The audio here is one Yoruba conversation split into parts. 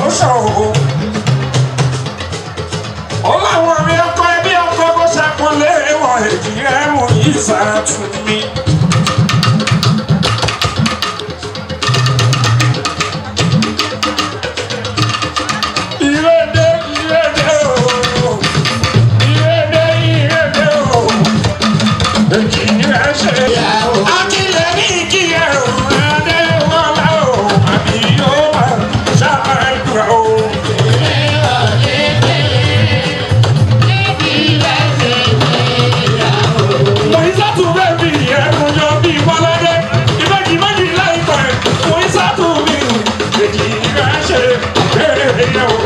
promotion o. ó láwọn mi ọkọ ẹbí ọkọ bó ṣàpọ̀lé wọn èjì rẹ̀ mú ìsàtún mi. Ìrèdè ìrèdè o, ìrèdè ìrèdè o, èjì rẹ̀ ṣe. Akílẹ̀ ní ìkíyẹ̀ o, adé wọlé o, àbí yóò máa ṣàmàlùkà o. Moisatu bẹ́ẹ̀bi ẹ̀rù yọ bí Bọ́ládé. Ìbejì méjì láìpẹ́. Moisatu mi èjì rẹ̀ ṣe béèrè yẹ̀ o.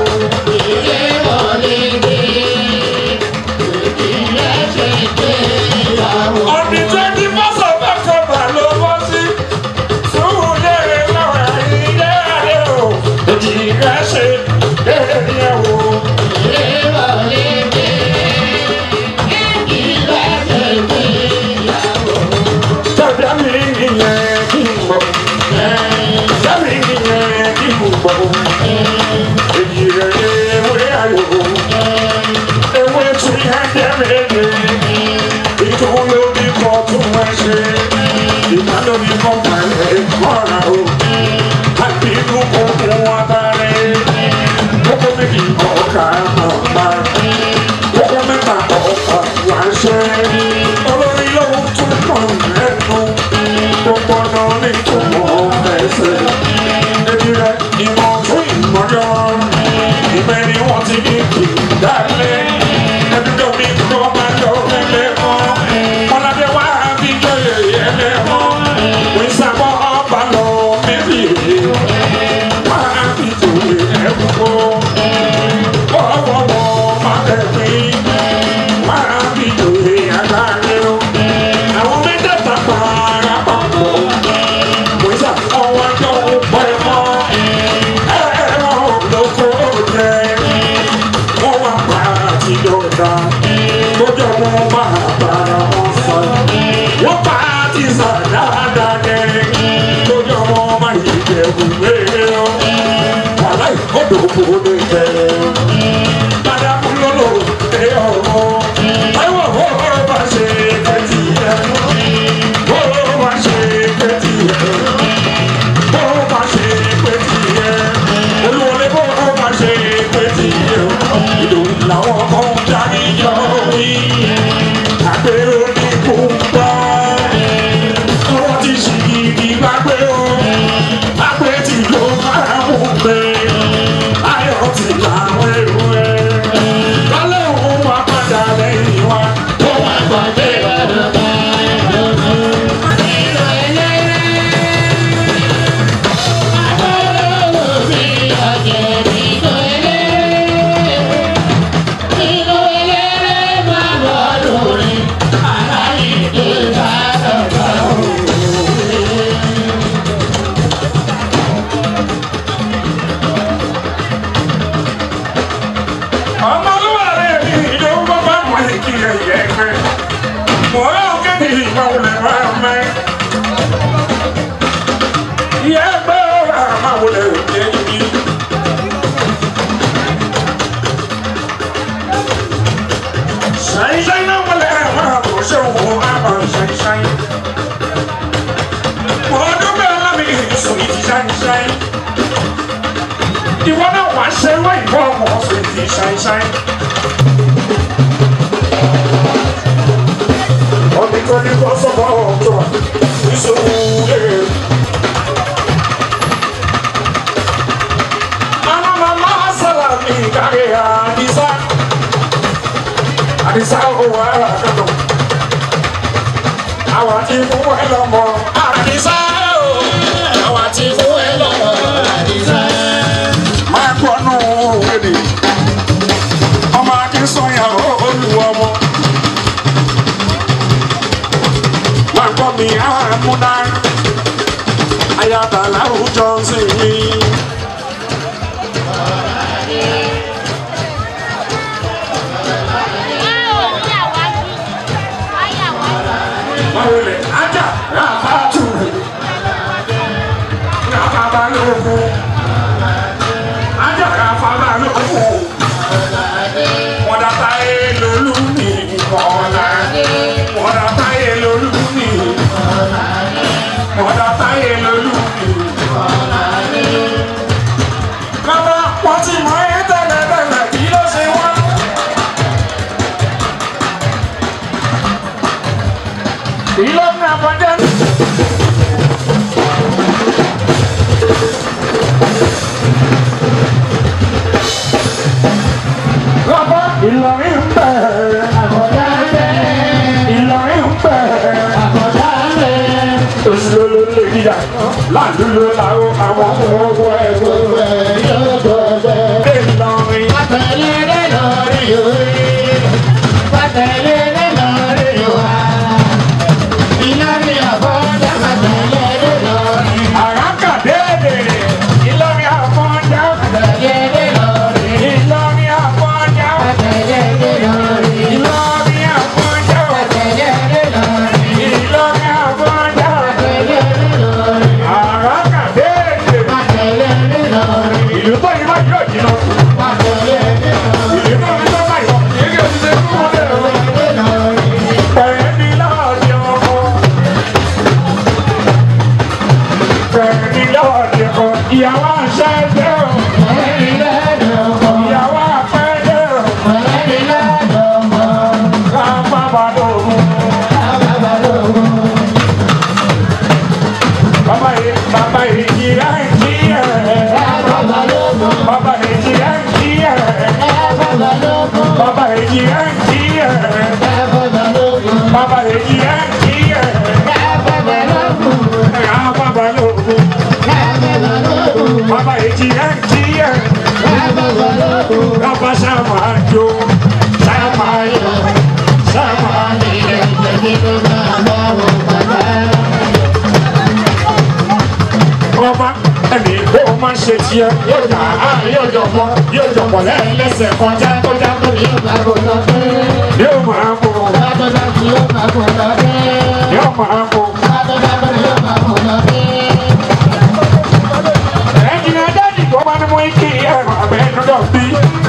Ọ̀dì twenty first of October ló bọ́ sí. Sùúrù lérè lọ́wọ́ ilé adé o. Èjì rẹ̀ ṣe béèrè yẹ̀ o. Tẹ̀lé mi ìyẹn kí n bọ̀. Tẹ̀lé mi ìyẹn kí n bọ̀. Èjì rẹ̀ ṣe ewé ayò. Ewé tún yá jẹ́ méje. Ìtòwó ló bí kọ́ tún wá ṣe. Ìgbà ló bí kọ́ balẹ̀ mọ́ra o. Àbí inú kò mú wa balẹ̀. Kókó méjì ọ̀ka máa pa. Kókó mẹ́ta ọ̀ka wá ṣe. Olórí lóhun tún kàn lẹ́nu. Gbogbo ọ̀nà ní ìtumọ̀ ẹsẹ̀. Ebi rẹ̀ ìmọ̀ fún ìmọ̀jọ́. Ìbẹ̀ ni wọ́n ti ní kì í dálé. Ẹbí tó mi kọ́ máa lọ lẹ́lẹ́ mọ́. Mọ́ládé wá bí jọyè yẹlẹ́ mọ́. Wí sábọ̀ ọba lọ mẹ́bí rè. Wá bí tòwe ẹ̀kú kó. Wọ́wọ́wọ́ máa kẹ́kẹ́. Wá bí tòwe àgbáyé o. Àwọn mẹ́tẹ̀ẹ̀ta para papọ̀. Wí sábọ̀ ọwọ́ tó ń pẹ́ mọ́. Ẹ̀rọ lóko jẹ́ wọ́n wá pa àtijọ́ta lójó wọn máa bára wọn sọ. wọ́n pa àti sàdáadáa kẹrin lójó wọn máa yí jẹ̀bù wéé o. wàhálà ìkọ́dọ̀ kò lè jẹ́. bàdàkú lọ́lọ́ ẹ ọ̀rọ̀. táwọn ọ̀rọ̀ bá ṣe kẹ́tì ẹ̀. ọ̀rọ̀ bá ṣe kẹ́tì ẹ̀. ọ̀rọ̀ bá ṣe kẹ́tì ẹ̀. olúwọlé bọ́ọ̀ bá ṣe kẹ́tì ẹ̀. ìlú làwọn kan jáde yọ wí. àgbèrò ní kò gbọ́. ọwọ́ ti ṣì gidi gbàgbé o. àgbè tí ló máa mú pé. ayọ̀ ti làwọn èrò ẹ̀. kálẹ̀ òun máa padà lẹ́yìn wa. ó wá gbàgbé bàbá. ọmọlúwàrẹ mi ló ń bọ́ bá mọ̀ ní kí ẹ yẹ pé mọ̀ ọ́ kéde ìgbà wọlé wá mẹ́. ìyá ẹgbẹ́ ọ̀rọ̀ àmà wọlé òkè yìí. ṣàìṣàì náà wọlé àwọn àkóso òun àbá ṣàìṣàì. mọ̀ ọdún bẹ́ẹ̀ lámì ìsòyí ti ṣàìṣàì. ìwọ náà wàá ṣe wá ìwọ ọmọ ọ̀sẹ̀ ti ṣàìṣàì. ọdún kan ní kó sọ́kọ̀ ọ̀tọ̀ ìṣòwò èrè. àwọn màmá sọ̀rọ̀ mi kárí àdìsá. àdìsá òwò àkàtọ̀. àwọn àti fún ẹ lọ́mọ àdìsá o. àwọn àti fún ẹ lọ́mọ àdìsá. máa gbọ́nú èdè ọmọ akínsọ̀yà olùwọ́mọ. wọ́n kọ́ mi àmúná ayaba láwùjọ sí mi. wọ́n lè ajá ràbàtù ràbàbà lóko ajá Ọ̀dà táyé lolú. Bàbá wọ́n ti mọ ẹ́ tẹ́lẹ̀ tẹ́lẹ̀ kí ló ṣe wọ́n. Ìlú ní àbọ̀dé. Bàbá Ìlọrin ń bẹ̀. Àkọ́dá bẹ́ẹ̀. Ìlọrin ń bẹ̀. Àkọ́dá bẹ́ẹ̀. Olólò lè yíyá. Láàlúlò làwọn àwọn ọmọ ẹ̀gbọ́n. Gbogbo ẹ̀ yóò gbọ́dọ̀. Ìlọrin. Pàtẹ́lẹ́ lórí orí. Pàtẹ́lẹ́ lórí wa. Ìlọrin àkọ́dá pàtẹ́lẹ́ lórí. Àràkàdéèdè. Ìlọrin àfọ̀njá. Pàtẹ́lẹ́ lórí. Ìlọrin àfọ̀njá. Pàtẹ́lẹ́ lórí. Ìlọrin àfọ̀njá. Pàtẹ́lẹ́ lórí. Ìlọrin àfọ̀njá. Pàtẹ́lẹ́ lórí. Àràkàdéèdè. Pàtẹ́lẹ́ lórí. Ìlú tó yìí máa yọ̀ jìnnà. Pàtẹ́lẹ́ lórí. Ìlú tó yìí máa yọ̀. Ìlú tó yìí máa yọ̀. Pẹ̀lú láàdì ọkọ̀. Pẹ̀lú láàdì ọkọ̀. Ìyàwó àṣẹ jẹ́ o. Ìyàwó àpẹ́ jẹ́ o. Ká má bàa lògùn. Bàbá yìí, bàbá yìí jìyà ń jìyà. Bàbá yìí jìyà ń jìyà. Bàbá yìí jìyà ń jìyà. Bàbá yìí jìyà ń jìyà. Ká má bàa lògùn. Bàbá yìí jìyà ń jìyà. Bàbá sábà jó. Sábà yọ. Sábà yọ. ọba ẹni kó o máa ṣe tiẹ̀ yóò dà á yóò jọpọ̀ yóò jọpọ̀ lẹ́yìn lẹ́sẹ̀ kọjá kọjá yóò máa mú yóò máa mú ẹ̀jìn adájú tó bá ní mú ike ẹ̀rọ abẹ́ dúdọ̀ bí.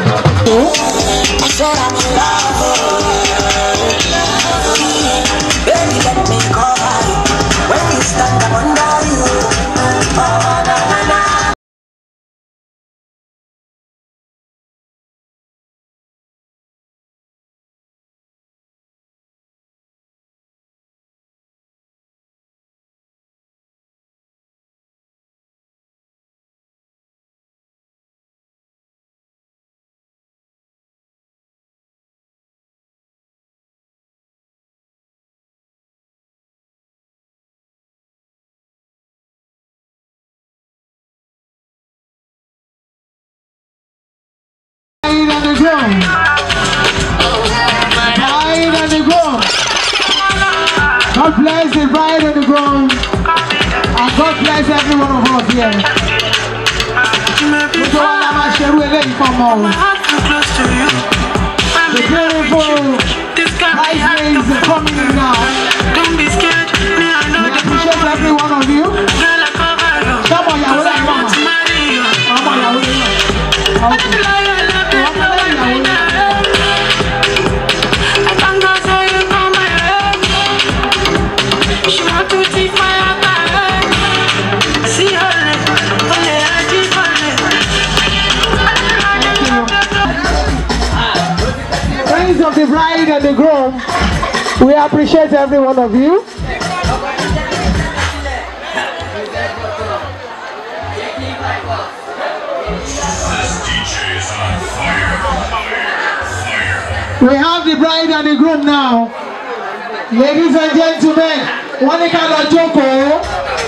I said I'm in love. Baby, let me cover you. When you stand up under you. Oh, na na na. Hide on the ground. Hide on the ground. God bless the bride on the ground. And God bless every one of us here. Gbogbo wa la máa ṣerú eléyìí fún ọmọ o. The beautiful bridesmaids are coming in now. Don't be scared, me I know We the appreciate every one of you. girl I cover you. Ṣọ́mọ ìyàwó lẹ́yìn I want to mọ̀mọ́. marry you. Ọmọ ìyàwó lẹ́yìn mọ̀mọ́. I love you, love you, Ọmọ love lẹ́yìn you, ìyàwó love you. I thank God for you come my way. She want to take my heart away. See her leg, only I keep her leg. Friends of the bride and the groom, we appreciate every one of you. DJ is on fire, fire, fire. We have the bride and the groom now. Ladies and gentlemen, wọ́n ní ká lọ jókòó.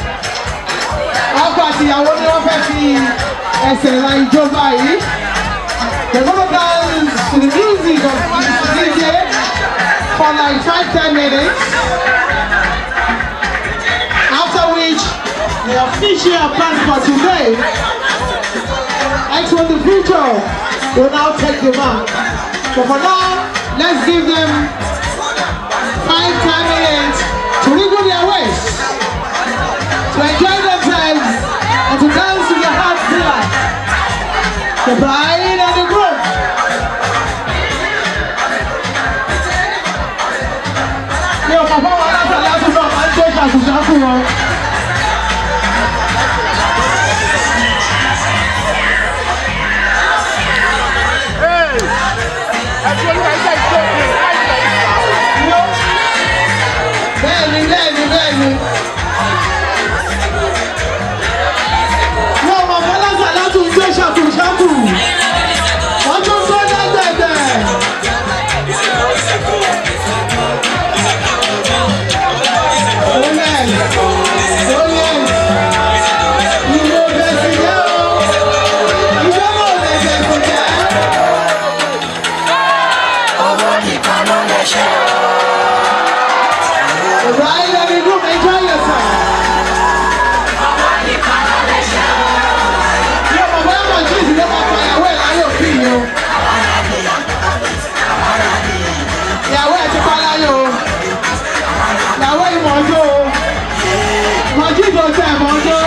Ọkọ àti ìyàwó ni wọ́n fẹ́ fi ẹsẹ̀ la ijó báyìí. They're gonna dance to the music of the DJ for like five ten minutes. After which, the official plan for today, X1 the future, will now take the mark. But for now, let's give them five, ten minutes to wiggle their waist, to enjoy themselves, and to dance to their heart's delight. The bride and the groom. Mi ò mọ̀ fún wọn láti láti náà máa ń gbé ṣàkóso fún wọn. Mọ̀jídò tẹ̀ mọ́jọ́.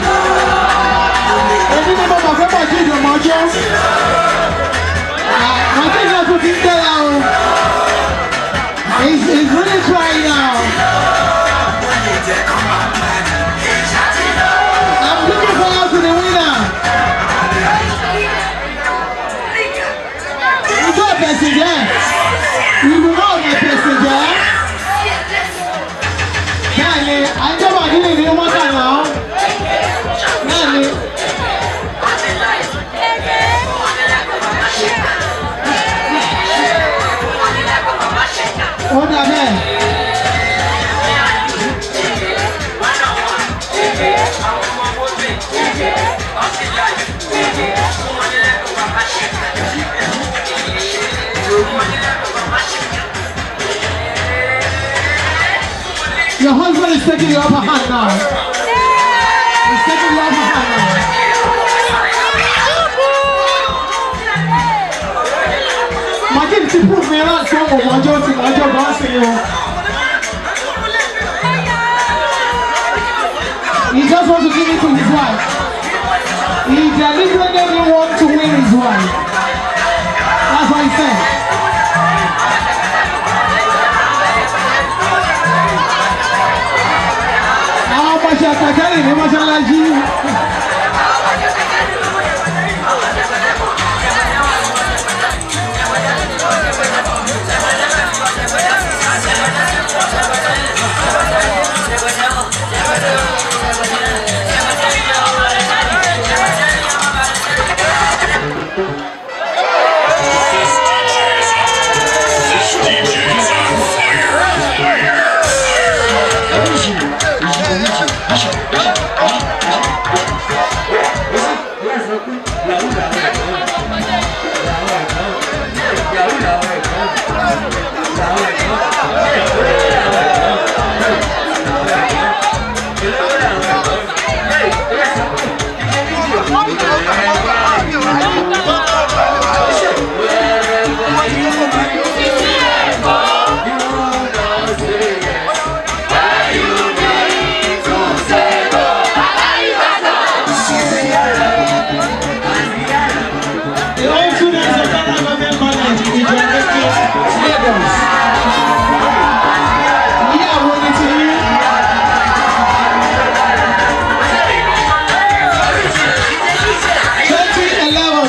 Èmi ni mo mọ̀ pé Mọ̀jídò mọ́jọ́. Mọ̀jídò tún ti ń tẹ́lá o. He's, he's really trying now. I'm looking forward to the winner. You go passenger. You will know my passenger. Bẹ́ẹ̀ni, àjọba nílé ni wọ́n kà náà. Bẹ́ẹ̀ni. Ó dà bẹ́ẹ̀. Your husband is taking the upper hand now. He's taking the upper hand now. Imagine ti prove me right so mo mọjọ ti mọjọ bá ṣe o. He just want to give it to his wife. He deliberately want to win his wife. That's what he said. àwọn ọmọ ṣe àtàkárì ní mọ́ṣáláṣí. This DJ's on fire. Fire. The old students of Ghana Government College in Ijokeji, Lagos. Ìyàwó ni ti yín. Twenty eleven.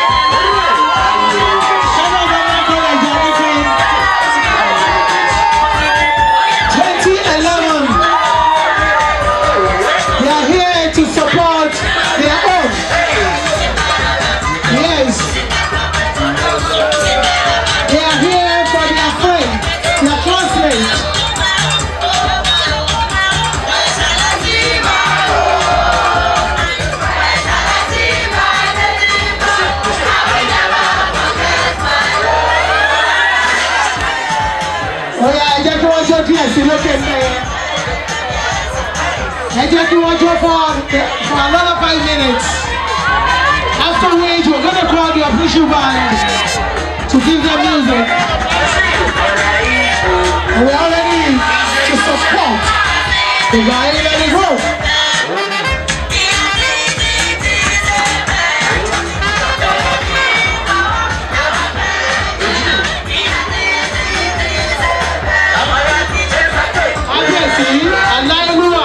Ghana Government College Ijokeji. Twenty eleven. They are here to support their own. Yes. They are here for their friend, their classmate. Oya ẹ jẹ́ kí wọ́n jó díẹ̀ sí lókè mẹ́yẹ. Ẹ jẹ́ kí wọ́n jó for for another five minutes. After which we're gonna call the official band to give them music. And we're all ready to support the guy in the group. Kábíyèsí aláìlúwà.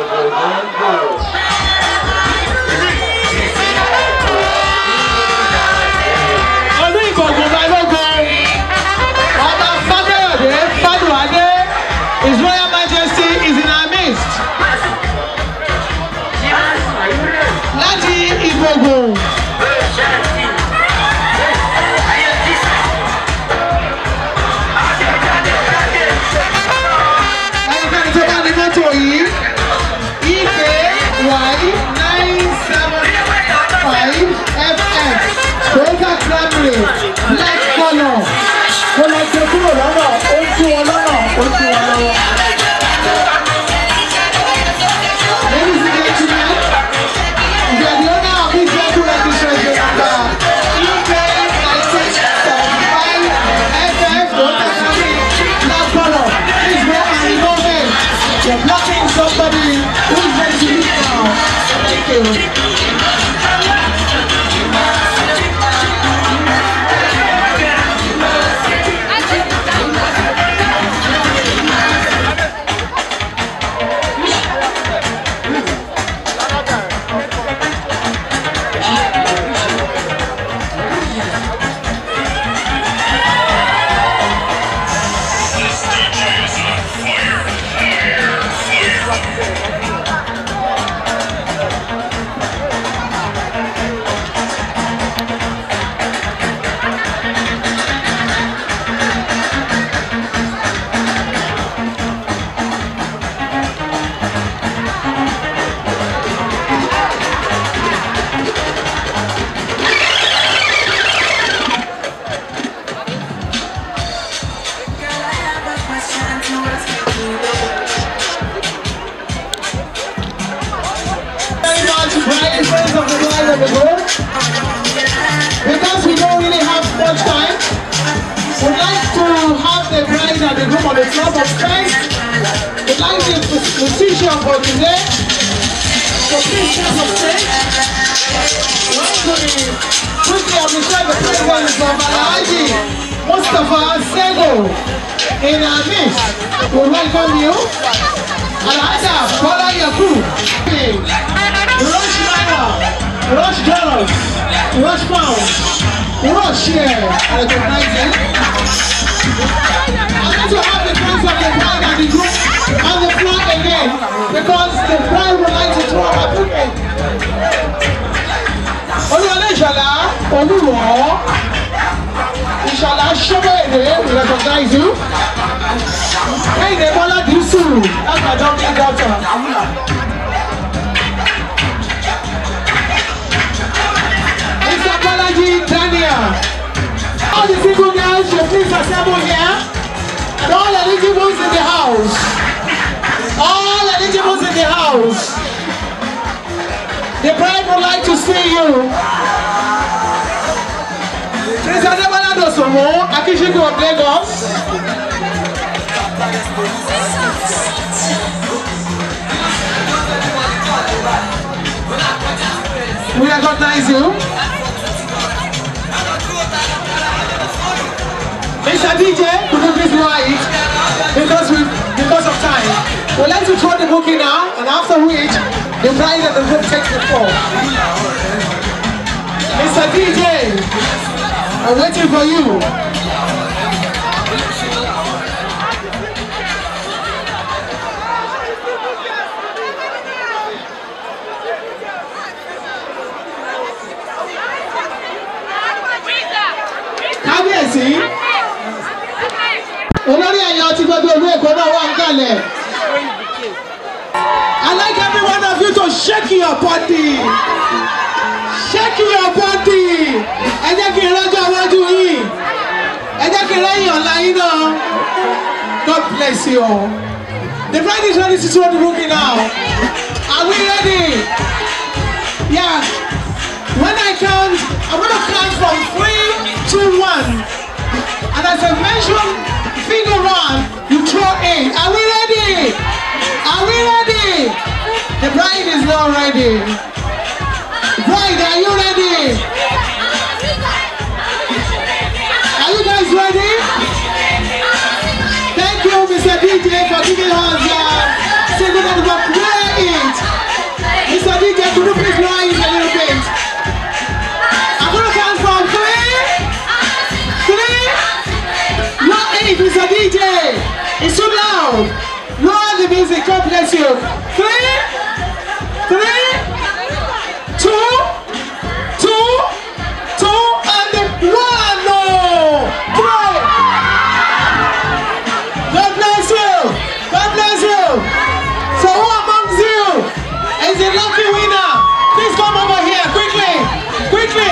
Ọdún ìgbọ̀ngàn balógun. Ọba Fábẹ́yọ̀dé Fádùwádé His Royal Majesty is in our midst. Láti Ìgbògùn. Ẹnikẹ́ni tó bá ní mọ́tò yìí, ìpè wáyé nine seven five FF Toyota Camry black colour. Mo lọ gbé kúrò lọ́nà, ó ń tú wọn lọ́nà, ó ń tú wọn lọ́wọ́. Ladies and gentlemen, if you are the owner of this vehicle registration number EK nineteen seventy five FF Toyota Camry black colour, please go and remove it. You're blocking somebody who is the group. Because we don't really have much time, we'd like to have the bride and the groom on the floor, but first, we'd like the musician for today to please take some stage. Want to quickly appreciate the presence of Alhaji Mustafa Sego in our midst. We welcome you. Alhaja Bola Yakub. Rush Naira, Rush Dollars, Rush Pounds, Rush Share, and recognizing. I'm going to have the friends of the bride and the group on the floor again because the bride would like to throw her bouquet. Olúwalé Ìṣọ̀lá Olúwọ̀ Ìṣọ̀lá Ṣọ́bẹ̀rẹ̀ we recognize you. Kẹ́hìndé Bọ́lá Dùsù that's my jumping doctor. Mr. Bolaji Daniel. All the single girls should please assemble here. And all eligibles in the house. All eligibles in the house. The bride would like to see you. Prince Adébọ́lá Dòsòwò, Akíṣíkù of Lagos. We recognize you. Mr. DJ, could you please write? Because we, because of time. We'd like to throw the bookie now, and after which, the bride and the group take the floor. Mr. DJ, I'm waiting for you. Kábíyèsí, olórí ẹ̀yà ọtí gbogbo ìlú Èkó náà wà ń kalẹ̀. I like every one of you to shake your body. Shake your body. Ẹ jẹ́ kí n rọ́jọ́ iwájú yìí. Ẹ jẹ́ kí n rẹ́yìn ọ̀la yín náà. God bless you all. The bride is ready to throw the bookie now. Are we ready? Yeah. When I count, I'm gonna count from three to one. And as I mention figure one, you throw in. Are we ready? Are we ready? The bride is not ready. Bride, are you ready? Are you guys ready? Thank you, Mr. DJ, for giving us uh, single that we play it. Mr. DJ, could you please rise a little bit? I'm gonna count from three, three, not eight, Mr. DJ. It's too loud. Lower the music, God bless you. Three, three, two, two, two, and one. No, three. God bless you. God bless you. So who amongst you is the lucky winner? Please come over here quickly, quickly.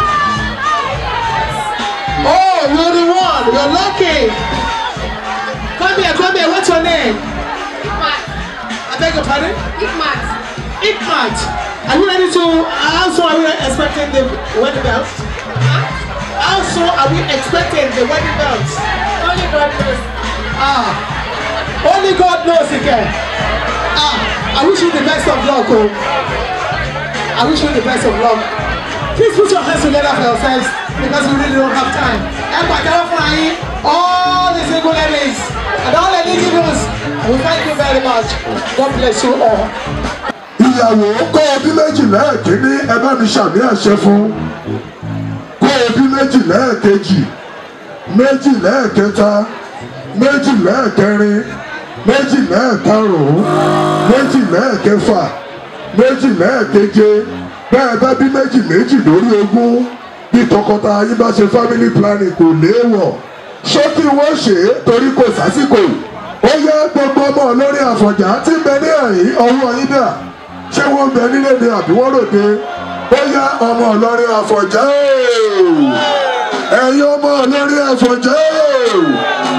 Oh, you're the one. You're lucky. Come here, come here. What's your name? I beg your pardon? Ikmat. Are you ready to? How soon are we expecting the wedding bells? How soon are we expecting the wedding bells? Only God knows. Ah, only God knows again. Ah, I wish you the best of luck, oh. I wish you the best of luck. Please put your hands together for yourselves because we really don't have time. And by flying, all the single ladies and all the individuals, we thank you very much. God bless you all. ìyàwó kó o bí méjì lẹ́ẹ̀kínní ẹ bá mi ṣàmì àṣẹ fún kó o bí méjì lẹ́ẹ̀kejì méjì lẹ́ẹ̀kẹta méjì lẹ́ẹ̀kẹrin méjì lẹ́ẹ̀karùn-ún méjì lẹ́ẹ̀kẹfà méjì lẹ́ẹ̀keje bẹ́ẹ̀ bá bí méjì méjì lórí ogún bí tọkọtaya yín bá ṣe family planning kò léèwọ̀ ṣé kí wọ́n ṣe é torí kò sásìkò ó yẹ gbogbo ọmọ olórí àfọ̀njá tí ń bẹ ní ẹ̀yìn ọwọ́ yín dà ṣé wọ́n ń bẹ nílé ni àbí wọ́n ròde ó yá ọmọ olórin àfọ̀njá ooo ẹ̀yin ọmọ olórin àfọ̀njá ooo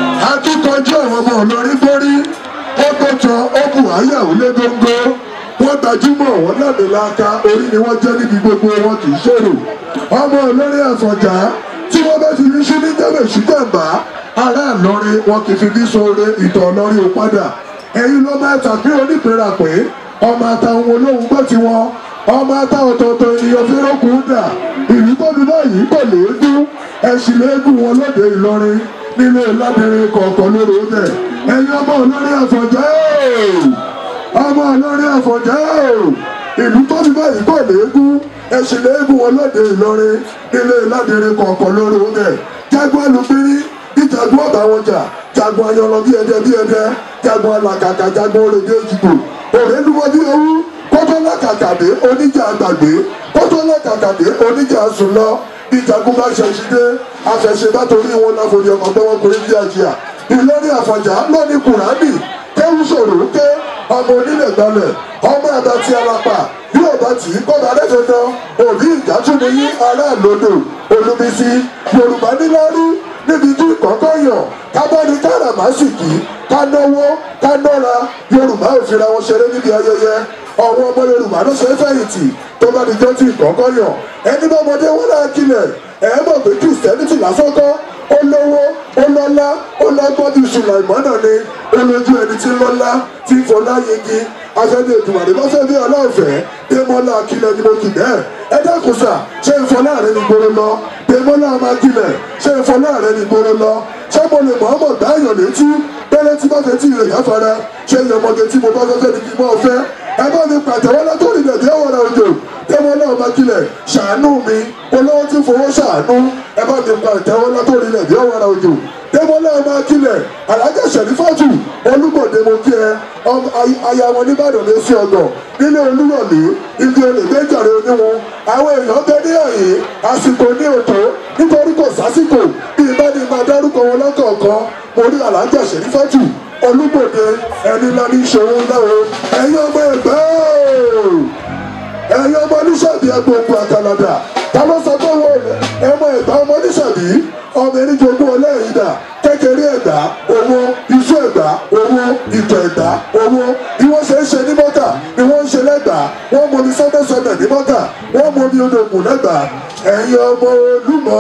akíkanjú àwọn ọmọ olórin borí ó tó jọ ó bù áyàwó lé góńgó wọ́n gbajúmọ̀ wọn lámìlaka orí ni wọ́n jẹ́ níbi gbogbo wọn kì í ṣèrò ọmọ olórí àfọ̀njá tí wọ́n bá ti fi ṣú ní jẹ́bẹ̀ ṣùgbọ́nbà ará ìlọrin wọn kì í fi bí sóore ìtọ̀ ọlọ́rin ò padà ẹ̀yin ló máa tàbí onípẹ̀rà pé ọmọ àtàwọn olóhùn gbọ́ tiwọn ọmọ ata ọ̀tọ̀ọ̀tọ̀ ènìyàn fi rókun dà ìlú tó ní báyìí kò léégún ẹ̀sìn léégún wọn lóde ìlọrin nílé lábẹ́rẹ́ kọ̀ọ̀kan lórí ọdẹ ẹ̀yin ọmọ olórí àfọ̀njá ọmọ olórí àfọ̀njá ìlú tó ní báyìí kò léégún ẹ̀sìn léégún wọn lóde ìlọrin nílé lábẹ́rẹ́ kọ̀ọ̀kan lórí ọdẹ jágbọ́n alùpùpù ìjagun ọ̀bà wọn jà jagun ayọ̀lọ bí ẹdẹ bí ẹdẹ jagun alàkàkà jagun orèdè ìjìbò òrèlúwọ bí owó kótó lákàkàdé oníjà àgbàgbé kótó lákàkàdé oníjà sùn lọ ìjagun bá ṣẹṣin dé àṣẹṣe bá torí wọn náà forí ọmọ gbọ́wọ́ kúrẹ́ bí àjíà ìlọrí àfọ̀njá lóní kùránì kéwù sòrò ké ọmọ onílẹ̀ gbalẹ̀ ọmọ àbátí alapa yóò bá tì í kọ́ba lẹ́dọ̀dọ̀ òbí ìdájú ni yín aráàlódò olùbísí yorùbá níláárí níbi tí kọ̀ọ̀kan yàn kábọ́ni káràmásìkì kánáwó kánọ́ra yorùbá ò fira wọn ṣeré níbi ayẹyẹ ọ̀wọ́ ọmọ yorùbá ló ṣe é fẹ̀yìntì tó bá di jọ́ tí kọ̀ọ̀kan yàn ẹni bá ọmọdé wọn náà kilẹ̀ ẹ̀ mọ̀ pé kìrìsìtẹ́nìtì lásán kọ́ ó lówó ó lọ́lá ó lọ́gbọ́n bí sùlàìmọ́nà ni ó lójú ẹni tí ń lọ́lá tí ń fọlá yegi afẹ́ni ètùmọ̀dé bá fẹ́ bí ọlọ́ọ̀fẹ́ démọ́lá akílẹ̀ ni mo kì bẹ́ẹ̀ ẹ dákun sà ṣé ìfọlá rẹ ní gbòòrò lọ démọ́lá amákílẹ̀ ṣé ìfọlá rẹ ní gbòòrò lọ ṣé mo lè mọ̀ọ́mọ̀ dáyọ̀ létí bẹ́lẹ̀ tí bá fẹ́ tí ìrẹ̀ yáfara ṣé ìyọmọge tí mo bá fẹ́ fẹ́ ni kí n mọ́ fẹ́ ẹ bá mi pàtẹ́wọ́ látòrí ilẹ̀ díẹ̀ wọ̀rọ̀ òjò démọ́lá amákílẹ̀ ṣàánú mi olówó tí fowó ṣàánú ẹ bá mi pàtẹ́wọ́ látòrí ilẹ̀ díẹ̀ wọ̀rọ̀ òjò démọ́lá amákílẹ̀ alájà sẹ̀rífàtù olúmọ̀dé mo kí ẹ aya wọn nìbàdàn lé sí ọgbọ̀n nílé olúwọ̀lé ibi olè méjàre oníwọn àwọn èèyàn bẹ ní àyè àsìkò ní òtó nítorí kò sásìkò bí ibà ní máa dárúkọ wọn lọ́kọ̀ọ̀kan mo rí alájà sẹ̀rífàtù olúmọ̀dé ẹni ńlá ní ìṣòro ńlá o ẹ̀yin ọmọ ẹ̀gbẹ́ ẹ̀yin ọmọ oníṣàbí agbóhùn àkàlàdà ta ló sọ pé wọ́n ẹ̀mọ ẹ̀gbá ọmọ oníṣàbí ọmọ ẹni jogún ọlẹ́yìn dà kékeré ẹ̀gbá owó iṣu ẹ̀gbá owó ìtọ̀ ẹ̀gbá owó bí wọ́n ṣe ń ṣe ní mọ́tà ni wọ́n ń ṣe lẹ́gbàá wọ́n mọ ní sọ́dọ̀sọ́dọ̀ ní mọ́tà wọ́n mọ ní odògùn lẹ́gbàá ẹ̀yin ọmọ olúmọ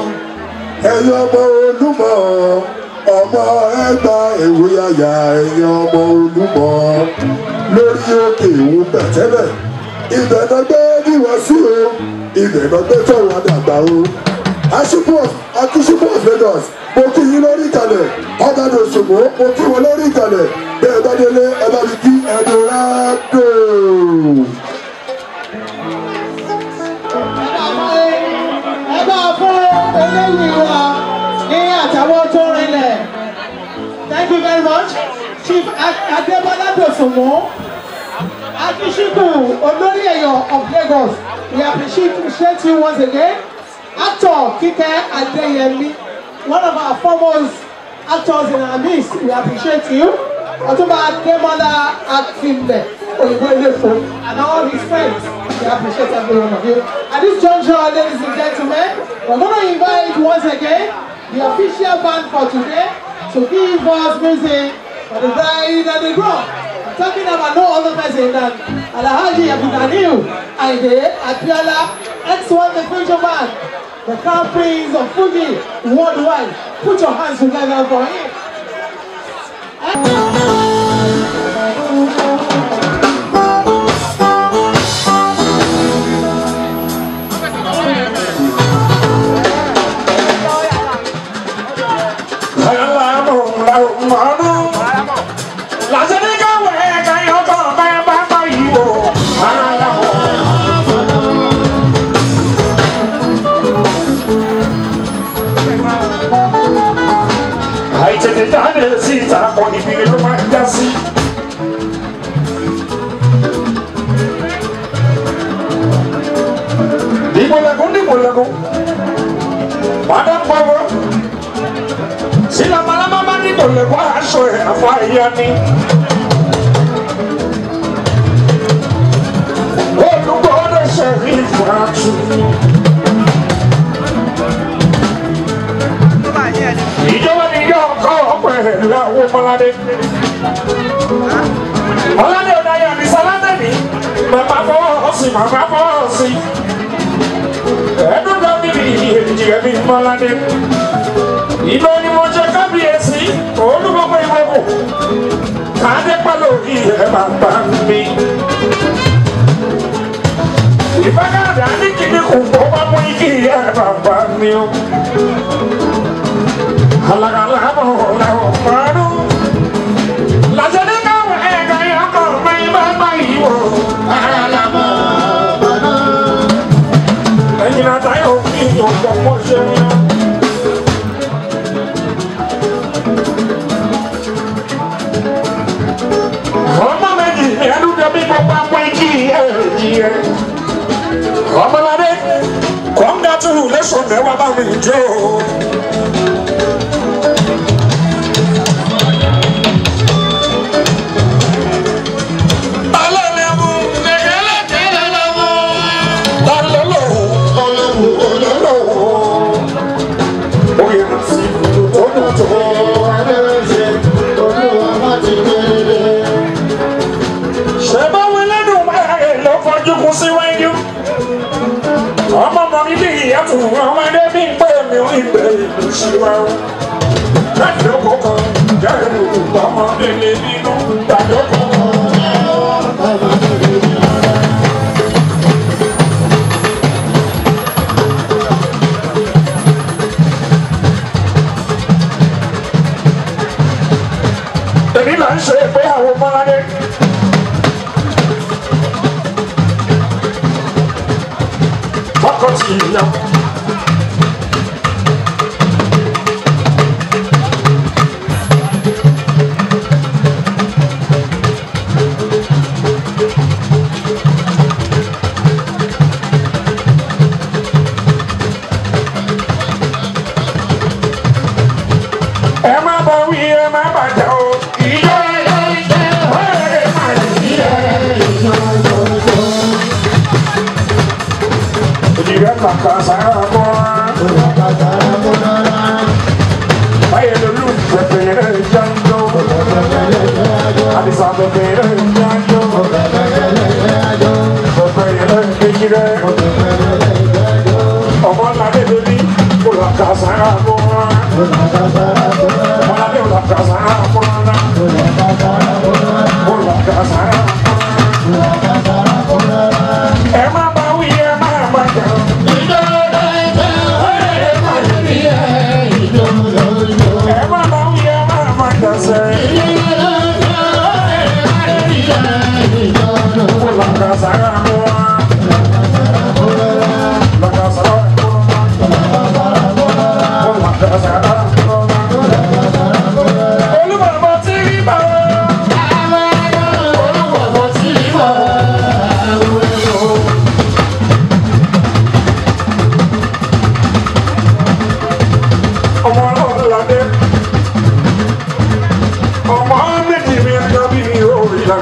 ẹ̀yin ọmọ olúmọ ọmọ ẹgbà èwe àyà ẹ̀yin ọmọ olúmọ lórí òkè ìwò pẹ̀tẹ́lẹ̀ ibẹ̀ náà gbé níwá sí o ibẹ̀ náà gbé tọ̀wọ́ dàgbà o aṣípò akíṣípò of Lagos mo kí yín lórí ìkàlẹ̀ ọ̀gádùn òṣùwò mo kí wọn lórí ìkàlẹ̀ bẹ́ẹ̀ bá délé ẹ bá mi kí ẹnu rádò. ẹ bá fún eléyìí wa ní àtàwọn tó rinlẹ̀ thank you very much chief adébọlá dòsùnmù akíṣíkù olórí èèyàn of Lagos we appreciate you once again actor Kike Adeyemi one of our foremost actors in our midst we appreciate you Ọ̀túnba Ademola Akimbe Oyinbo Elefo and all his friends we appreciate every one of you at this juncture ladies and gentlemen we're going to invite once again the official band for today to give us music for the bride and the groom I'm talking about no other person than Alhaji Abdulganiu Aide Abiola X1 the future man the crown prince of Fuji worldwide. Put your hands together for him. àìtètè jáde síta kọ́ ibi ló máa ń já sí. dìgbòlẹ́gùn dìgbòlẹ́gùn padà pọ̀wọ́ sílẹ̀ malama bá dìgbòlẹ́gùn aṣọ ẹ̀ àfọ àyà ni. olùkọ́ ọ̀dọ̀ ṣe rí ìfúrásù. ìjọba ni yóò kọ́ pẹ̀lú àwọn ọmọládé. ọládé ọ̀dà yà ní sáládé mi bàbá fọwọ́ sí màmá fọwọ́ sí ẹ̀ẹ́dúgba mi ní èjì ẹ̀mí mọ́ládé ìlú ni mo ṣe kábíyèsí olúgbogbo ìgbòho káàdé pẹ̀lú ìyẹn bàbá mi. ìbágàdà ní kíní kò kó bá mú igi ìyẹn bàbá mi o. alagala mọ̀ ọ̀làwọ̀ márùn. làjẹ́ ní káwọn ẹ̀ka ìyàkọ̀ mi bá bá yìí wò. ara la mọ̀ ẹ̀yin àtàyọ̀ fi ìyọ̀pọ̀ mọ́ ṣe yẹn. ọmọ méjì ní ẹnu dẹbí gbogbo apá igi ẹ̀ẹ́dì ẹ̀. ọmọládé congratulation mẹ́wàá bá mi jó. alálẹ́mú lẹ́gẹ́lẹ́gẹ́lẹ́mú lálọ́lọ́wọ́ ọlọ́wọ́ ọlọ́wọ́. ó yẹ kí tó dùn tó adẹ́rẹ́sẹ̀ olúwa má ti gbére ṣe bá wí lẹ́nu máa lọ fojú kú síwájú. ọmọ ọmọ mi bí ìyá tún ọmọdé bí pé mi ò ìgbẹ́ ìlú síwájú. dájọ́ kọ̀ọ̀kan jẹ́rù ọmọdé lè bínú dájọ́ kọ̀ọ̀kan. èmi là ń ṣe ìgbéyàwó mọ́ládé. Fakọtì ìyá. Ẹ má bá wí, ẹ má bàjẹ́ o. Ìjọ ìjọ ìjọ ẹ má yẹ ìjọ ìjọ ìjọ. Òjìrẹ́ kàkà sára bọ́. Báyẹ̀ lolú pẹ̀pẹ̀rẹ̀ jáńdó. Àdìsá pẹ̀pẹ̀rẹ̀ jáńdó. Pẹ̀pẹ̀rẹ̀ kéjìrẹ́. Ọmọ ládé lórí olùkà sára bọ́. Ọmọ ládé olùkà sára bọ́. Olùkà sára bọ́. Ẹ má bá wí, ẹ má bàjẹ́ o. Ẹ má bá wí, ẹ má bàjẹ́ sẹ́. Olùkà sára bọ́. Olùkà sára bọ́. Olùkà sára bọ́. Olúbàbọ̀ tí rí bá wọ́n. Olúbàbọ̀ tí rí bá wọ́n. ọmọ ọlọ́dẹ ọmọ méjì mi ẹjọ́ bí mi ò rí la.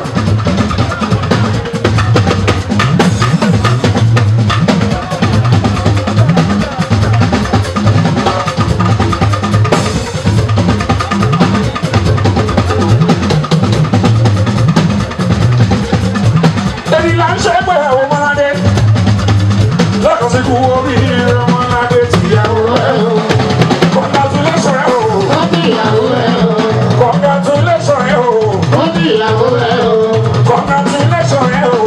èyí là ń ṣe pé àwọn ọmọdé lọ́kàn sí kú orí ọmọdé tìyàwó ẹ̀ o. Congratulations ẹ̀ o. Congratulations ẹ̀ o. Congratulations ẹ̀ o.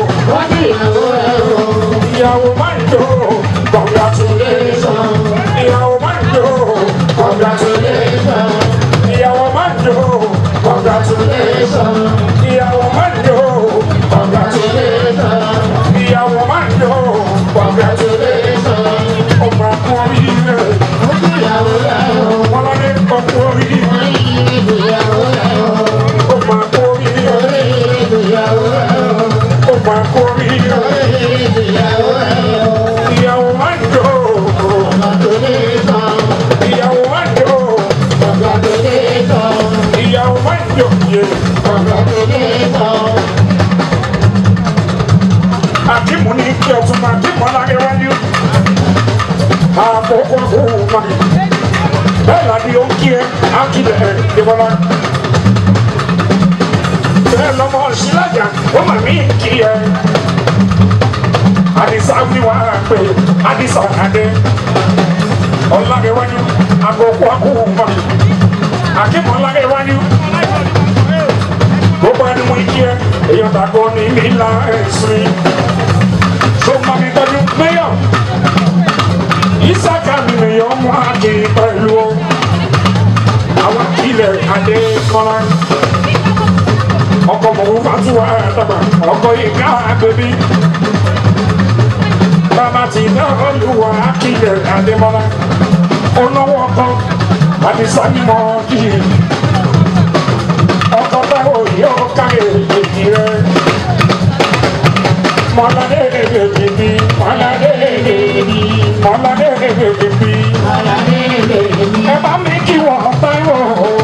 Ìyàwó máa ń jó. Congratulations. Ìyàwó máa ń jó. Congratulations. Ìyàwó máa ń jó. Congratulations. Ìyàwó máa ń jó. Congratulations. Ìyàwó máa ń jó. Congratulations. Ọmọ akọ oríire. Wọ́n lọ ní ọkọ oríire. Ọmọ akọ oríire. Ọmọ akọ oríire. Ìyàwó máa ń jó. Ìyàwó máa ń jó. Ìyàwó máa ń jó. Àkímù ní kí ọtún máa kí mọ́ láyé wájú. Àkókò kò má. Bẹ́ẹ̀ làdí ó ń kí ẹ, á kí lẹ̀ ẹ̀ débọ́lá. Bẹ́ẹ̀ lọ́mọ sílájà, ó mà mí kí ẹ. sáfì wá pé àdìsá adé ọ̀làgẹ̀wájú àgọ̀kọ̀ àkóhùnmá àkíkọ̀ ọ̀làgẹ̀wájú gbogbo ẹni mú ikí ẹ èèyàn tàgbọ́ ní nílá ẹ̀sìn tó máa mi tọ́jú mẹ́yọ̀ ìsàkà mi nìyọ̀ mú àkè pẹ̀lú o àwọn ilẹ̀ adé kọ́lá ọkọ̀ mọ̀wó fàtúwà dàgbà ọkọ̀ ìka bèbí bàbá ti dá olùwà akílẹ̀ adémọ́lá olówó ọkọ̀ àdìsá mímọ́ kìí ọkọ̀ táwọn yóò káyè èjì rẹ̀ mọ́ládé bèbí mọ́ládé bèbí mọ́ládé bèbí ẹ bá mi kí wọ́n táyọ̀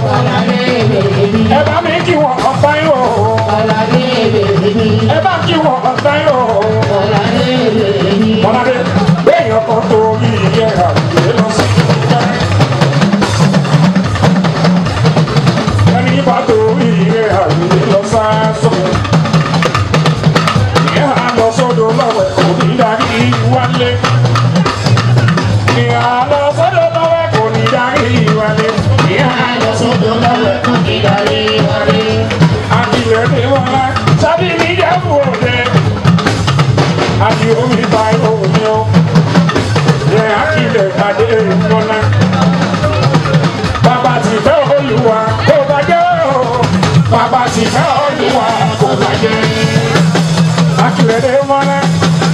ẹ bá mi kí wọ́n táyọ̀ ẹ bá kí wọ́n táyọ̀ mọ́ládé bẹ́ẹ̀ ọkọ̀ tó yí yẹra ìwé lọ sí ìjọba. ẹni bá tó ìrẹ́ àgbè lọ sáásọ. ìyá lọ sọ́dọ̀ lọ́wọ́ kò ní darí wálé. ìyá lọ sọ́dọ̀ lọ́wọ́ kò ní darí wálé. ìyá lọ sọ́dọ̀ lọ́wọ́ kò ní darí wálé. àdìrẹ́ ní wọn lá sábì ní jẹ́bù òde. àdì omi ta omi o. yẹ àkìlẹ̀ adé ìmọ̀lá. bàbá ti fẹ́ olùwà kó bàjẹ́ o. bàbá ti fẹ́ olùwà kó bàjẹ́. àkìlẹ̀ ní wọn lá.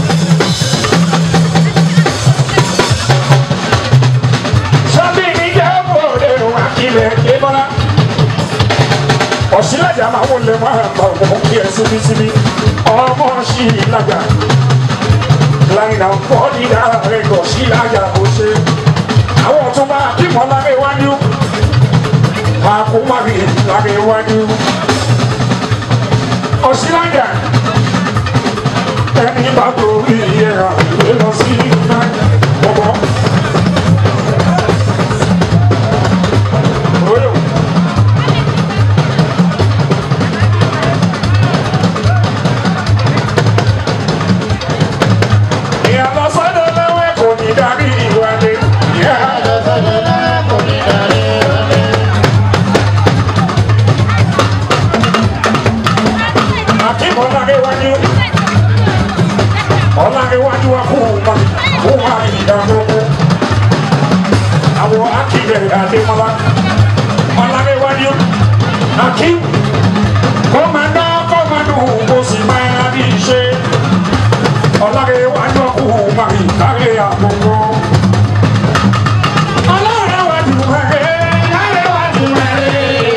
sábì ní jẹ́bù òde wà kílẹ̀ kébọ́lá. ọ̀sílájà máa wọlé máa bá òun kí ẹ síbísíbí ọmọ sí ìlàjà láìna fọ́ọ̀dì rẹ̀ kò sí ìlàjà kò ṣe àwọn ọ̀tún bá bímọ lábẹ́ iwájú àkómárì lábẹ́ iwájú ọ̀sílájà ẹni bá torí ìyẹra ìwé lọ sí ìlàjà ọmọ. Oyo. Ìyàlọ́ sọ́dọ̀ lẹ́wẹ̀ kò ní darí ìwádìí. Ìyàlọ́ sọ́dọ̀ lẹ́wẹ̀ kò ní darí ìwádìí. Akíkọ̀ Ọláréwájú. Ọláréwájú wa kú ma kú ma ìdààmú. Àwọn akílẹ̀ Adémọ́lá. Ọláréwájú. Akí. Kọ́mọdé kọ́mọdé kò sì máa rí iṣẹ́ ọlọ́rẹ̀wájú ọkùnrin mari kárí àgbogbo. ọlọ́rẹ̀wájú mari ọlọ́rẹ̀wájú mari.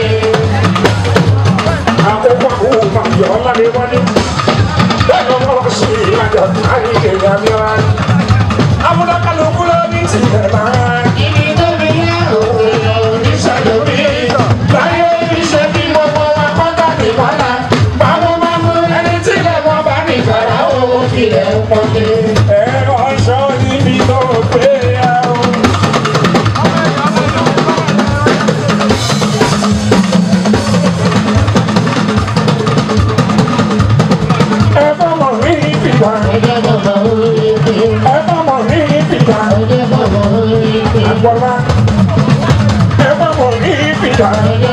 àkókò ọkùnrin mari ọlọ́rẹ̀wájú. bẹ́ẹ̀ ló wọ́n sí ìlàjà kárí èèyàn mìíràn. amúnákàlùkù ló ní tìlẹ̀ náà. ibi tó mi yẹ òwe oníṣẹ́jú mi. láyé iṣẹ́ bí gbogbo wa kọ́ńtà nìkan báwo máa mú ẹni tí ilẹ̀ wọn bá nìkàrà owó kílẹ̀ ń pọ́nlé. ẹ̀rọ aṣọ níbi tó gbé ya o. ẹ bá mọ̀ ní ìfìgbà. ẹ bá mọ̀ ní ìfìgbà. àgbọ̀lá. ẹ bá mọ̀ ní ìfìgbà.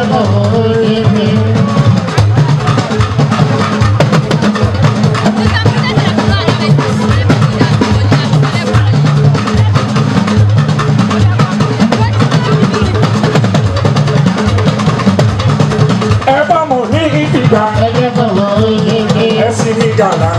ẹ bá mọ̀ ní ìfìgbà. ẹ sì ní gàlà.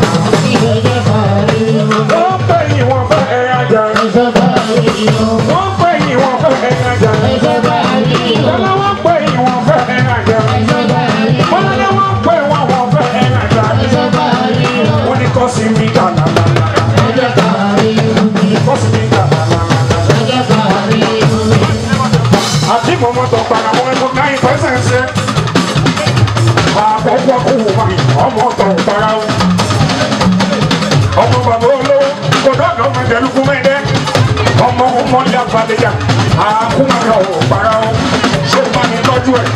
wọ́n pè yín wọ́n fẹ́ ẹ ajá. wọ́n pè yín wọ́n fẹ́ ẹ ajá. Bọ́lá wọ́n pè yín wọ́n fẹ́ ẹ ajá. Bọ́lá wọ́n pè wọ́n wọ́n fẹ́ ẹ ajá. wọ́n ní kọ́ sí mi gàlà. kọ́ sí mi gàlà. àti mọ̀mọ́ tó para wọn kó ká ìfẹsẹ̀ ṣe. àkọ́kọ́ kò wù wá ọmọ tó para wọn. ọmọ bàbá olówó kò dọ́gba ọmọ ìdẹ́lùkú mẹ́ẹ̀dẹ́. ọmọ ọmọ ní abalẹ̀jà àkúmọ̀ká ò para wọn. ṣé o máa ní tọ́jú ẹ̀.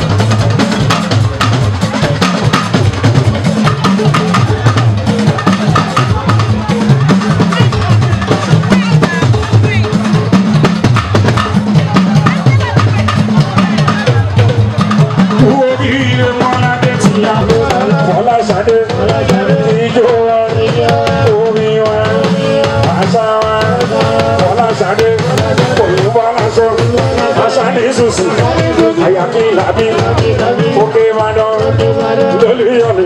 Fọláṣadé, òun Fọláṣọ, Aṣáde Ṣùṣù, Àyàkí Làbí, Òkè Ìbàdàn, Lólúyọ̀lé.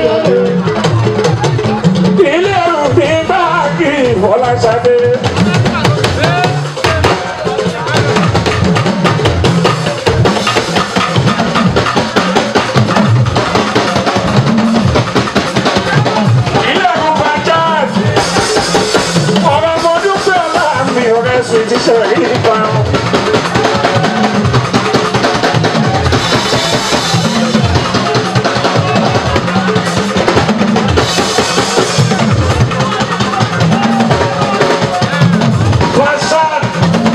Ilé ẹ̀rù bí báàgì Fọláṣadé. Ilé ẹ̀rù Bajaj. Ọ̀rọ̀ ọmọ dúpẹ́ ọ̀la mi ọ̀rẹ́ sùn ti ṣe rí ipa. Fashion.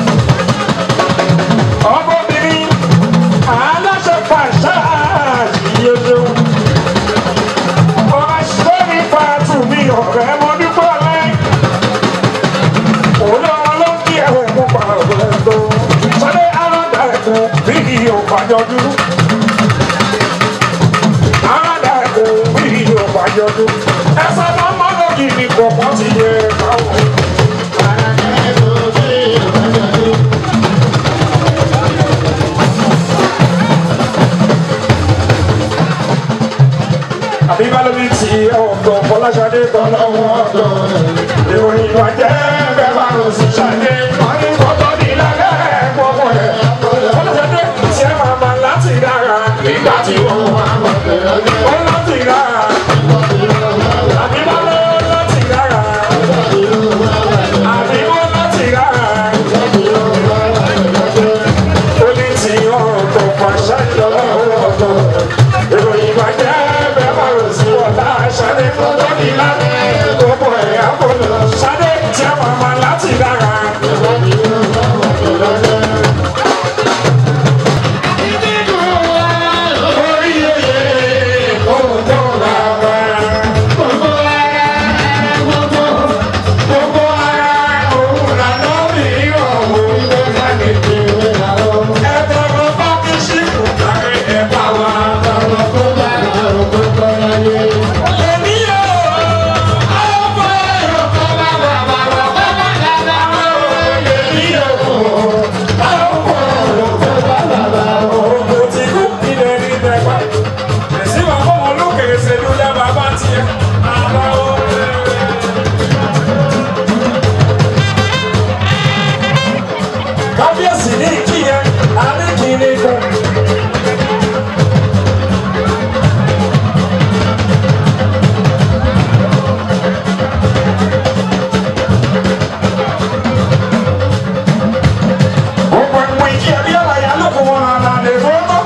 Ọmọbìnrin aláṣẹ fashion yíyó ṣeun. Ọ̀rẹ́ sọ́ni pàtó mi ọ̀rẹ́ mo dúpẹ́ ọ̀la olóòlókì ẹ̀wọ̀n mú pa ọ̀rẹ́ tó sọ́dẹ̀ aráàdá ẹ̀kọ́ bí òpàjọ́dú aráàdá ẹ̀kọ́ bí òpàjọ́dú ẹ̀sẹ̀ náà má lókì ní pọ̀pọ̀ ti yẹ káwọn. àbí bá lóbi tí ọ̀dọ̀ fọláṣadé tán lọ́wọ́ ọ̀dọ̀ ìròyìn ìbàjẹ́ bẹ́ẹ̀ bá lọ sí ṣàdé wọ́n ní kọ́tọ́ ní lálẹ́ gbọ́gbọ́ ẹ̀ fọláṣadé tí ẹ máa ma láti dára nígbà tí wọ́n wọ́n láti dára àbí bá lọ láti dára àbí wọ́n láti dára ó ní tí ọ̀dọ̀ fọláṣadé lọ́wọ́ ọ̀dọ̀ ìròyìn ìbàjẹ́ bẹ́ẹ̀ bá lọ sí ọ̀dà ṣàdé kọ́tọ́ ní lálẹ́ gbọ́gbọ́ ẹ̀ àbọ̀lọ̀ ṣàdé tí ẹ máa ma láti dára. kábíyèsí ní ìkíyẹn àníkìíní kan. Gbogbo ẹ̀pọ̀ ìkí ẹbí ọ̀làyà ló kó wọn hàn án lè fọ́tọ́.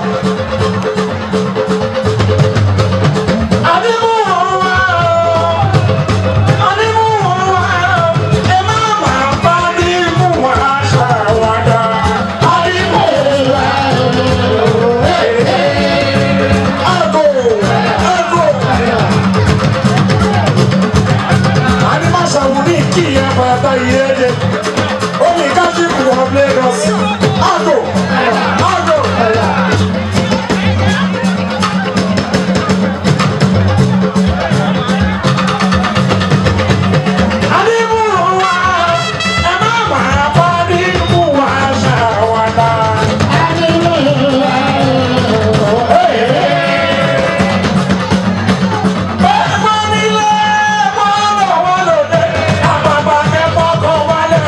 Adébú wọn wá o, adébú wọn wá o, ẹ má máa bá adébú wọn aṣọ àwàdà. Adébú wọn wá o, àgò, àgò. Animaṣàwù ní kí ìyá bàtà ìyẹ́jẹ. Omi kájíkù of Lagos. Àgò, àgò. Adébú wọn wá o, ẹ má máa bá adébú wọn aṣọ àwàdà. Ẹ̀gbọ́n nílé, wọ́n lọ wọ́n lòdì, àpapà kẹ́kọ̀ọ́ kan wálẹ̀.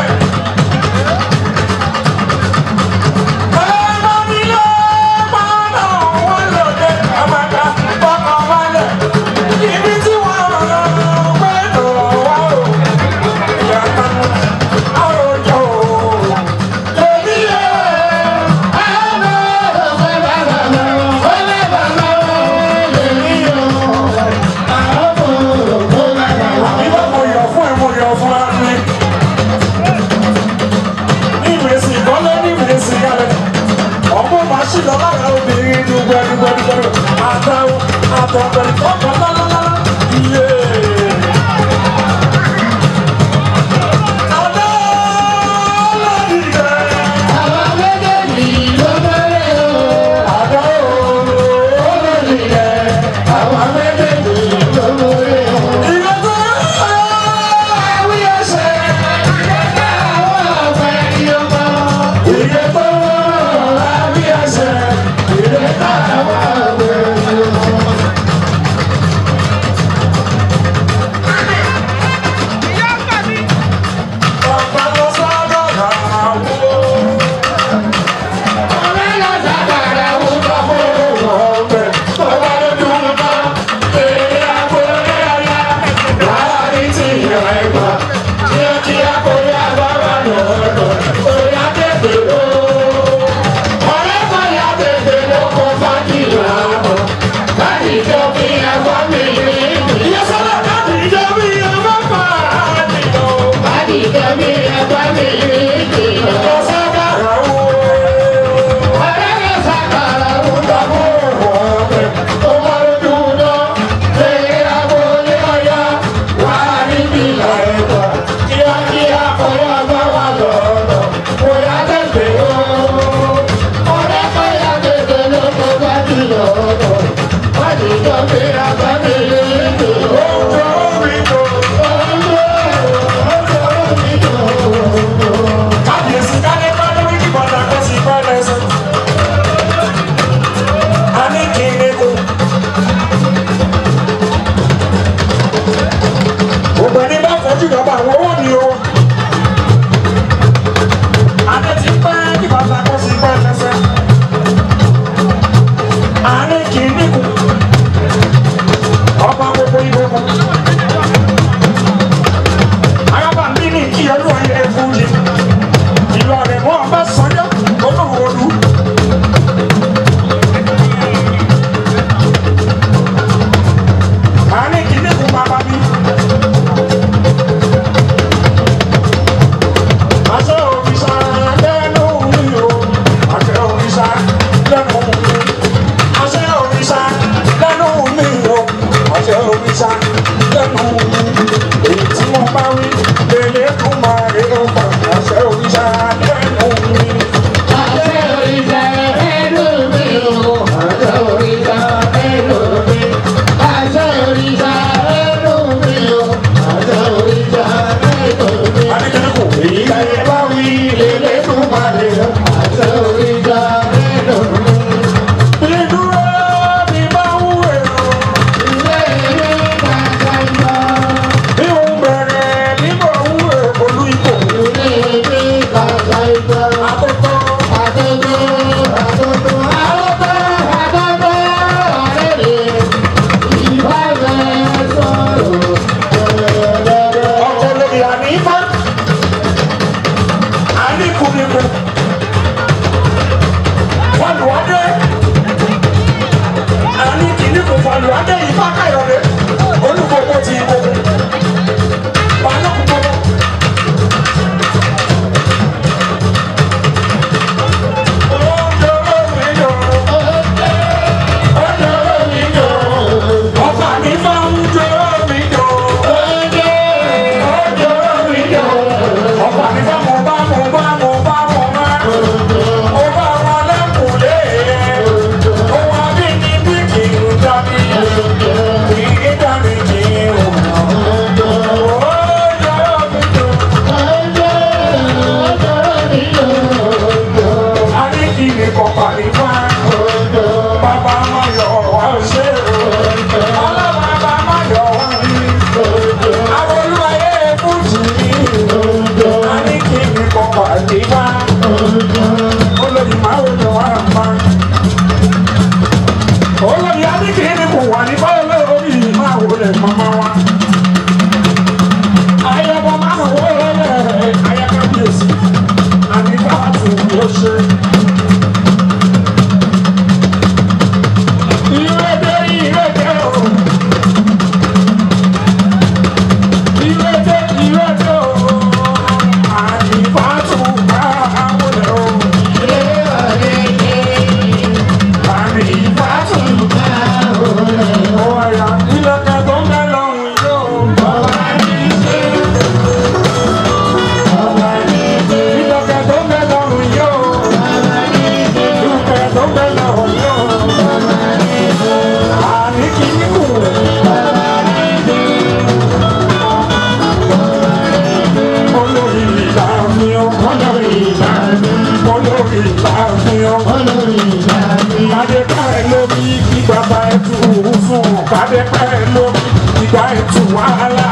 Ẹ̀gbọ́n nílé, wọ́n lọ wọ́n lòdì, àpapà kẹ́kọ̀ọ́ kan wálẹ̀. Ibi tí wọ́n rọ̀ pé lò wá o, ìyàtọ̀ àròjọ o. Èmi yẹ ẹ̀rọ Ìwọ mo yọ̀ fún ẹ, mo yọ̀ fún ẹ ní. Ní ìrẹsì ìkọ́lé, ní ìrẹsì ìyálẹ̀. Ọmọ màá ṣì lọ lára obìnrin dúpẹ́ dúpẹ́ dúpẹ́. Àtàwọn àtọ̀pẹ̀lẹ̀ ọkọ̀ lálálálá. Iye. Àdá lórí rẹ̀. Àdá lórí rẹ̀. Àwọn méjèèjì ìrọ̀tọ́ àwọn ẹ̀ṣẹ̀. Kábíyèsí kálé bá lórí ìbọ̀dà kó sì bá lẹ́sẹ̀. A ní kí n lè kó. Ògbẹ́ni bá fojú ìjọba àwọn owó ni o. Adé ti pẹ́ ìbọ̀dà kó sì bá lẹ́sẹ̀. A ní kí n lè kó. Ọba gbogbo ìbò kan. Ayọ́bà ń bí ní kí olúwa ilé fún yìí ìlọrin wọn bá sọjọ olówóolu. màá ní kíní kún bàbá mi. àṣẹ òrìṣà lẹ́nu mi o àṣẹ òrìṣà lẹ́nu mi. àṣẹ òrìṣà lẹ́nu mi o àṣẹ òrìṣà lẹ́nu mi. èyí tí wọ́n bá wí lélẹ̀ kún máa rí o pa àṣẹ òrìṣà lẹ́nu mi. Adékẹ́lẹ́kọ̀ èyí láyé bá wí lélẹ̀ kún máa rí o. Ìdúró mi bá wú èrò. Bí òun bẹ̀rẹ̀ nígbà wú èrò olú ipò. Àkókò ọkọ̀ lórí ànífà. Àníkùnìkù. Fọlùwádé. Àníkìníkù fọlùwádé ìfá káyọ̀dé. Olúgbogbo ti ìgbogbo. Balógun gbogbo. Oúnjẹ olómi yọ̀. Oúnjẹ olómi yọ̀. Ọba ànífà ń jẹ olómi yọ̀. Oúnjẹ olómi yọ̀. Ọba ànífà mo bá mo bá mo bá mo bá. Mo bá wọn lẹ́kùnlé. Ohun abínibí kì í dání. Kì í dání kì í wò. Oúnjẹ olómi yọ̀. A ní kí ni kọ̀ọ̀pá nípa. Bàbá máa yọ̀ wá ṣe o. Ọlọ́bàbà máa yọ̀ wá ní. Àwọn olúwayé fújì ní. A ní kí ni kọ̀ọ̀pá nípa. Olórí máa ń lọ wá pa. Olórí a ní kí ni kò wà ní báyọ̀ lórí máa wọlé màmá wa. Ayọ̀bọ̀ máa ń wọlé ayákábíyèsí. Àní bá a tún yóò ṣe. Ìrèdè ìrèdè o. Ìrèdè ìrèdè o. Àyìnbátú bá àwọn o. Àyìnbátú bá àwọn o. Ọ̀yà ìlẹ̀kẹ̀ tó ń bẹ lọ́rùn yóò. Ìlẹ̀kẹ̀ tó ń bẹ lọ́rùn yóò. Ìlẹ̀kẹ̀ tó ń bẹ lọ́rùn yóò. Àní kì í kù. Olórí ìlà mi ò. Olórí ìlà mi. Olórí ìlà mi ò. Kàdé pẹ́ lómi ìgbà bá ẹtù fún. Kàdé pẹ́ lómi ìgbà ẹtù wàhálà.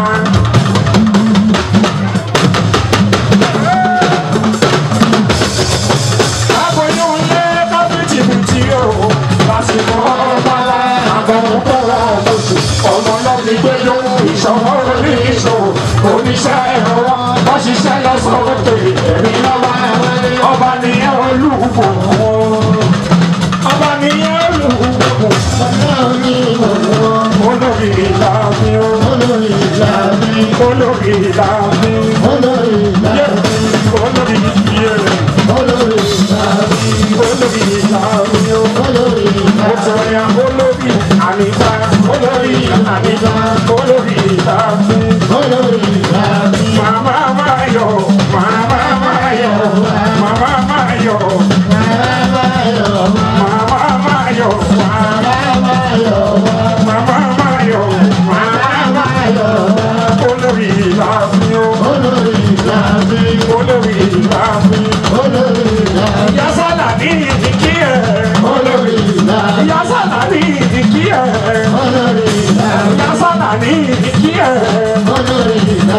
Aboyún lé kábíyèsí o. Lásìkò ọ̀bàlá àbọ̀wọ̀ bọ̀rọ̀ lóṣù. Ọmọ náà ti gbé lówó ìṣòwò orí ìṣòwò. Oníṣẹ́ ẹ̀rọ wọ́n ṣiṣẹ́ lọ sọ́kòtò. Èmi lọ́ba ọba nìyẹn olúwo. Ọba nìyẹn olúwo. Olórí ìlà mi o. Olórí ìlà mi. olórí ìlàbí. olórí ìlà olórí ìyè olórí ìlà olórí ìlàbí o. olórí ìlà Òtòyà olórí àníbá olórí àníbá olórí ìlàbí. olórí ìlà Màmá máa yọ̀ màmá máa yọ̀ màmá máa yọ̀ bàbá yọ̀ màmá máa yọ̀ bàbá yọ̀ màmá máa yọ̀ bàbá yọ̀ olórí ìlàbí o. olórí ìlà olórí ìlàbí. olórí ìlà Ìyá sálà ní ìdíkí ẹ̀. olórí ìlà Ìyá sálà ní ìdíkí ẹ̀. olórí ìlà Ìyá sálà ní ìdíkí ẹ̀. olórí ìlà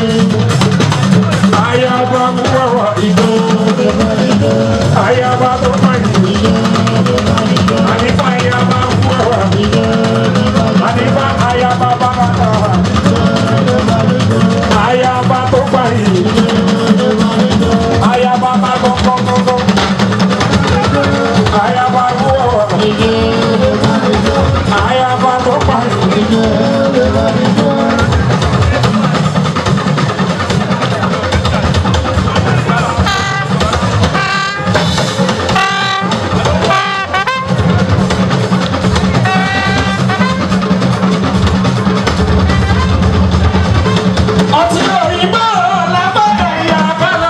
Ayaba mú wẹ̀wà ìdó. Ayaba tó máa yìí. Ànífà ayaba mú wẹ̀wà ìdó. Ànífà ayaba bàbá náà. Ayaba tó máa yìí. Ayaba bá gbọ́ngbọ́ngbọ́ngbọ́. Ayaba mú wẹ̀wà. Ayaba tó máa yìí. Ọtí òyìnbó làbọ̀ ẹ̀yà bẹ̀rẹ̀.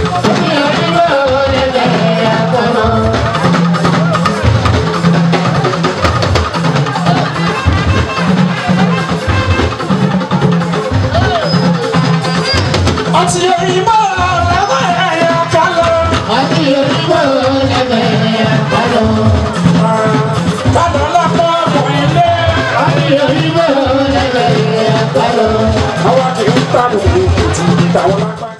Ọtí òyìnbó làbọ̀ ẹ̀yà bẹ̀rẹ̀. Kálọ̀ lápá ọmọ ilé. Àwọn kì í tàbí òkú ti ìtàwọn lápá.